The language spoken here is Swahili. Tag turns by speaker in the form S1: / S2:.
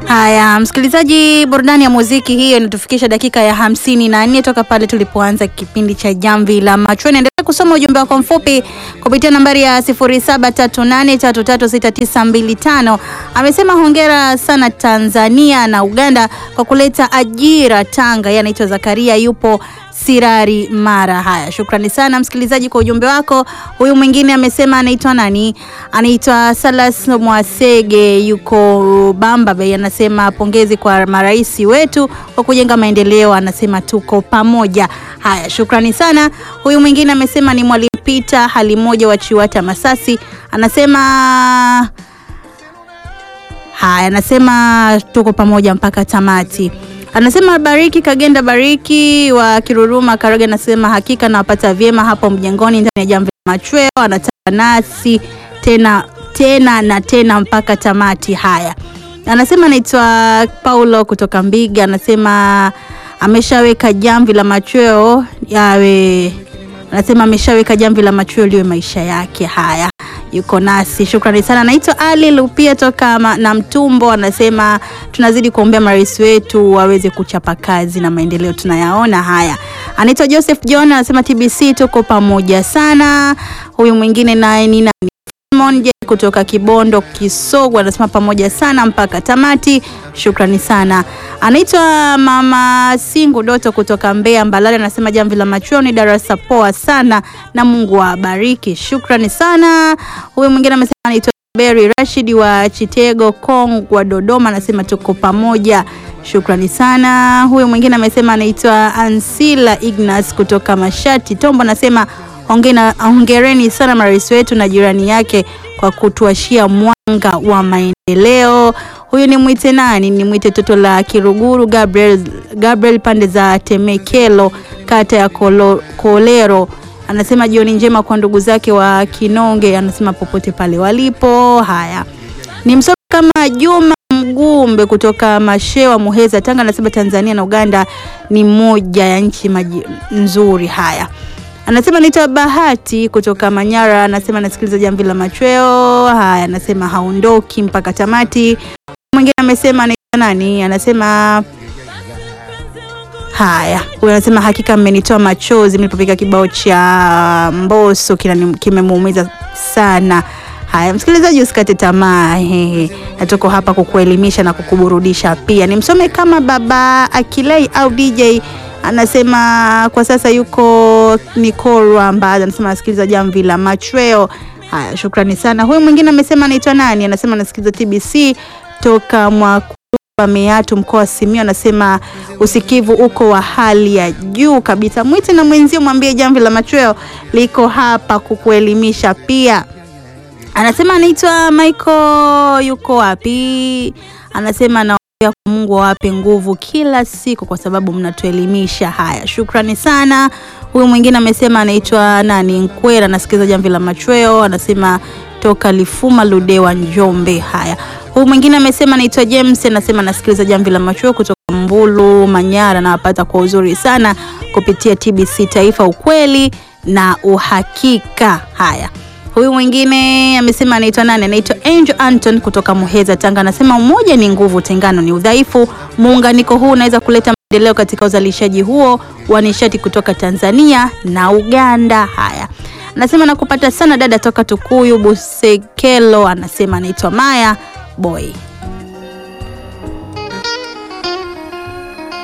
S1: Haya, msikilizaji, burudani ya muziki hiyo inatufikisha dakika ya hamsini na nne toka pale tulipoanza kipindi cha Jamvi la Macho. Endelea kusoma ujumbe wako mfupi kupitia nambari ya 0738336925. Amesema hongera sana Tanzania na Uganda kwa kuleta ajira Tanga. Yeye anaitwa Zakaria, yupo Sirari Mara. Haya, shukrani sana msikilizaji kwa ujumbe wako. Huyu mwingine amesema anaitwa nani? Anaitwa Salas Mwasege, yuko Bamba Bay. Anasema pongezi kwa marais wetu kwa kujenga maendeleo, anasema tuko pamoja. Haya, shukrani sana. Huyu mwingine amesema ni Mwalimu Peter hali moja wa Chiwata Masasi, anasema haya, anasema tuko pamoja mpaka tamati. Anasema Bariki Kagenda Bariki wa Kiruruma Karaga, anasema hakika nawapata vyema hapo mjengoni ndani ya Jamvi la Machweo, anataka nasi tena tena na tena mpaka tamati. Haya, anasema anaitwa Paulo kutoka Mbiga, anasema ameshaweka Jamvi la Machweo yawe, anasema ameshaweka Jamvi la Machweo liwe maisha yake. Haya, yuko nasi, shukrani sana. Anaitwa Ali Lupia toka ma, na Mtumbo, anasema tunazidi kuombea marais wetu waweze kuchapa kazi na maendeleo tunayaona. Haya, anaitwa Joseph John, anasema TBC tuko pamoja sana. Huyu mwingine naye ni nani? Simon J kutoka Kibondo Kisogwa, anasema pamoja sana mpaka tamati, shukrani sana. Anaitwa Mama Singu Doto kutoka Mbeya Mbalali, anasema Jamvi la Machweo ni darasa poa sana na Mungu awabariki, shukrani sana. Huyu mwingine amesema anaitwa Berry Rashid wa Chitego Kongwa Dodoma, anasema tuko pamoja, shukrani sana. Huyu mwingine amesema anaitwa Ansila Ignas kutoka Mashati Tombo, anasema hongena, hongereni sana marais wetu na jirani yake kwa kutuashia mwanga wa maendeleo. Huyu ni mwite nani? Ni mwite toto la Kiruguru Gabriel, Gabriel pande za Temekelo kata ya Kolo, Kolero anasema jioni njema kwa ndugu zake wa Kinonge, anasema popote pale walipo. Haya, ni msomi kama Juma Mgumbe kutoka Mashewa Muheza Tanga, anasema Tanzania na Uganda ni moja ya nchi maji nzuri. Haya, anasema naitwa Bahati kutoka Manyara, anasema anasikiliza Jamvi la Machweo. Haya, anasema haondoki mpaka tamati. Mwingine amesema anaitwa nani? Anasema Haya, huyu anasema hakika mmenitoa machozi mlipopika kibao cha Mbosso kimemuumiza sana. Haya, msikilizaji, usikate tamaa, na tuko hapa kukuelimisha na kukuburudisha pia. Nimsome kama baba Akilei au DJ anasema kwa sasa yuko Nikorwa Mbaza, anasema anasikiliza Jamvi la Machweo. Haya, shukrani sana. Huyu mwingine amesema anaitwa nani? Anasema anasikiliza TBC toka mwa Meatu mkoa wa Simiyu, anasema usikivu uko wa hali ya juu kabisa. Mwite na mwenzio, mwambie Jamvi la Machweo liko hapa kukuelimisha pia. Anasema anaitwa Michael, yuko wapi? Anasema naombea kwa Mungu awape nguvu kila siku, kwa sababu mnatuelimisha. Haya, shukrani sana. Huyu mwingine amesema anaitwa nani? Nkwera, anasikiliza Jamvi la Machweo, anasema toka Lifuma Ludewa, Njombe. Haya, huyu mwingine amesema anaitwa James, anasema anasikiliza Jamvi la Machweo kutoka Mbulu, Manyara, na wapata kwa uzuri sana kupitia TBC Taifa, ukweli na uhakika. Haya, huyu mwingine amesema anaitwa nani? Anaitwa Angel Anton kutoka Muheza, Tanga, anasema umoja ni nguvu, tengano ni udhaifu. Muunganiko huu unaweza kuleta maendeleo katika uzalishaji huo wa nishati kutoka Tanzania na Uganda. Haya, anasema nakupata sana dada toka Tukuyu Busekelo, anasema anaitwa Maya Boy.